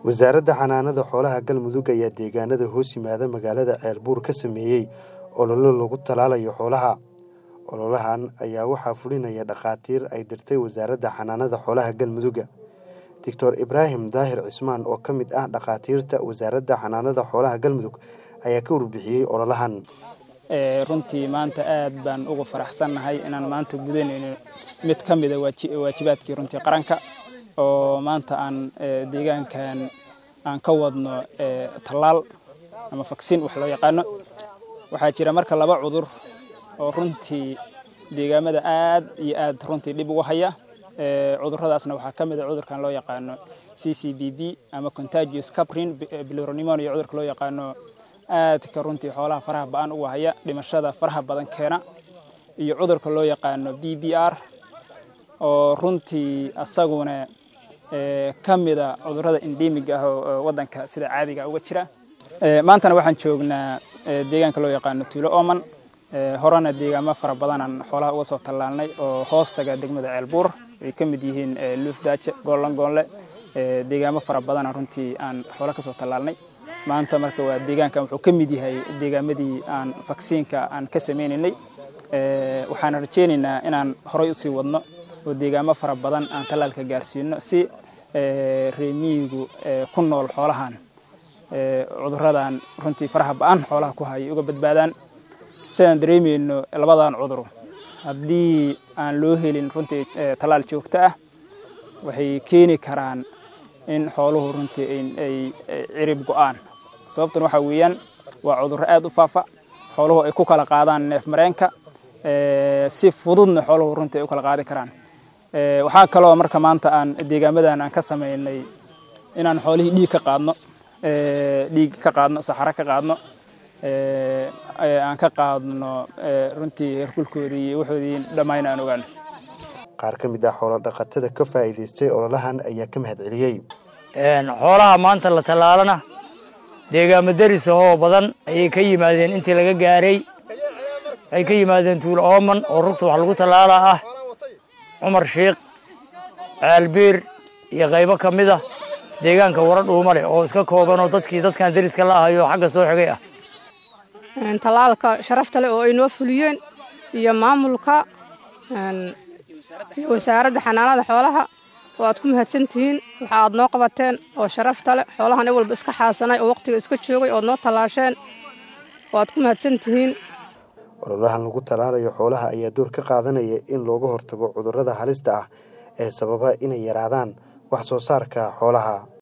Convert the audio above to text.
wasaaradda xanaanada xoolaha galmudug ayaa deegaanada hoos yimaada magaalada ceelbuur ka sameeyey ololo lagu talaalayo xoolaha ololahan ayaa waxaa fulinaya dhakhaatiir ay dirtay wasaaradda xanaanada xoolaha galmudugga doctor ibraahim daahir cismaan oo ka mid ah dhakhaatiirta wasaaradda xanaanada xoolaha galmudug ayaa ka warbixiyey ololahan runtii maanta aad baan ugu faraxsannahay inaan maanta gudanayno mid ka mida waajibaadkii runtii qaranka oo maanta aan deegaankan aan ka wadno tallaal ama faksin wax loo yaqaano waxaa jira marka laba cudur oo runtii deegaamada aad iyo aad runtii dhib ugu haya cuduradaasna waxaa ka mid a cudurkan loo yaqaano c c b b ama contagious caprin bilironimonia cudurka loo yaqaano aadka runtii xoolaha faraha ba-an uga haya dhimashada faraha badan keena iyo cudurka loo yaqaano b b r oo runtii asaguna ka mida cudurada endemig ah oo wadanka sida caadiga uga jira maantana waxaan joognaa deegaanka loo yaqaano tuulo oman horena deegaamo fara badanaan xoolaha uga soo tallaalnay oo hoostaga degmada ceelbuur ay ka mid yihiin luufdaaje goollan goonle deegaamo fara badana runtii aan xoolo kasoo tallaalnay maanta marka waa deegaankan wuxuu ka mid yahay deegaamadii aan vaksiinka aan ka sameynaynay waxaan rajeynaynaa inaan horay usii wadno oo deegaamo fara badan aan tallaalka gaarsiino si reemiyigu ku nool xoolahan cuduradan runtii faraha ba-an xoolaha ku hayay uga badbaadaan sidaan dareemayno labadan cudur haddii aan loo helin runtii tallaal joogto ah waxay keeni karaan in xooluhu runtii ay cirib go-aan sababtan waxaa weeyaan waa cudurro aad u faafa xooluhu ay ku kala qaadaan neef mareenka si fududna xooluhu runtii ay u kala qaadi karaan waxaa kaloo marka maanta aan deegaamadan aan ka samaynay inaan xoolihii dhiig ka qaadno dhiig ka qaadno saxaro ka qaadno aan ka qaadno runtii herkulkoodii iyo waxoodii dhammaan aan ogaano qaar ka mid ah xoolo dhaqatada ka faa'iidaystay ololahan ayaa ka mahad celiyey xoolaha maanta la tallaalana deegaamo daris ahoo badan ayay ka yimaadeen intii laga gaaray waxay ka yimaadeen tuulo ooman oo rugta wax lagu tallaala ah cumar shiikh caalbiir iyo qaybo ka mid ah deegaanka wara dhuuma leh oo iska koobanoo dadkii dadkan deriska la ahayo xagga soo xigay ah tallaalka sharafta leh oo ay noo fuliyeen iyo maamulka iyo wasaaradda xanaanada xoolaha oo aad ku mahadsan tihiin waxa aad noo qabateen oo sharafta leh xoolahan i walba iska xaasanay oo waqtiga iska joogay ood noo tallaasheen oo aad ku mahadsan tihiin ololahan lagu tallaalayo xoolaha ayaa door ka qaadanaya in looga hortago cudurrada halista ah ee sababa inay yaraadaan wax soo saarka xoolaha